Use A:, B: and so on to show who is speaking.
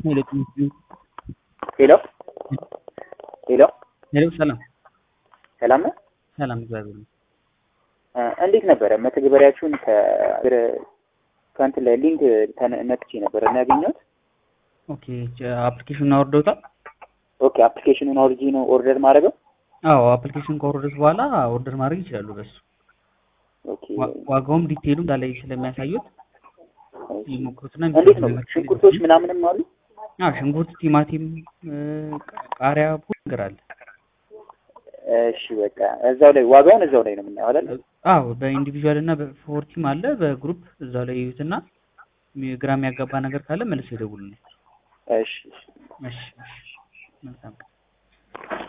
A: ሄሎ
B: ሄሎ ሄሎ
A: ሄሎ ሰላም
B: ሰላም ነው።
A: ሰላም እግዚአብሔር ይመስገን።
B: እ እንዴት ነበረ መተግበሪያችሁን ከእግር ከእንትን ላይ ሊንክ ተነ- ነክቼ ነበረ እና ያገኘሁት።
A: ኦኬ አፕሊኬሽኑን አወርደውታል?
B: ኦኬ አፕሊኬሽኑን አውርጄ ነው ኦርደር ማድረገው።
A: አዎ አፕሊኬሽን ከወረዱት በኋላ ኦርደር ማድረግ ይችላሉ በሱ
B: ኦኬ
A: ዋ- ዋጋውም ዲቴይሉ እንዳለ ስለሚያሳዩት ይሞክሩትና
B: እንዴት ነው
A: የሚፈልጉት
B: ሽንኩርቶች ምናምንም አሉ?
A: አዎ ሽንኩርት፣ ቲማቲም፣ እ፣ ቃሪያ ብዙ ነገር አለ።
B: እሺ በቃ እዛው ላይ ዋጋውን እዛው ላይ ነው የምናየው አይደል?
A: አዎ በኢንዲቪዥዋል እና በፎርቲም አለ በግሩፕ እዛው ላይ ይዩትና ሚ- ግራ የሚያጋባ ነገር ካለ መልሰው ይደውሉልኝ።
B: እሺ እሺ።
A: እሺ እሺ መልካም ቀን።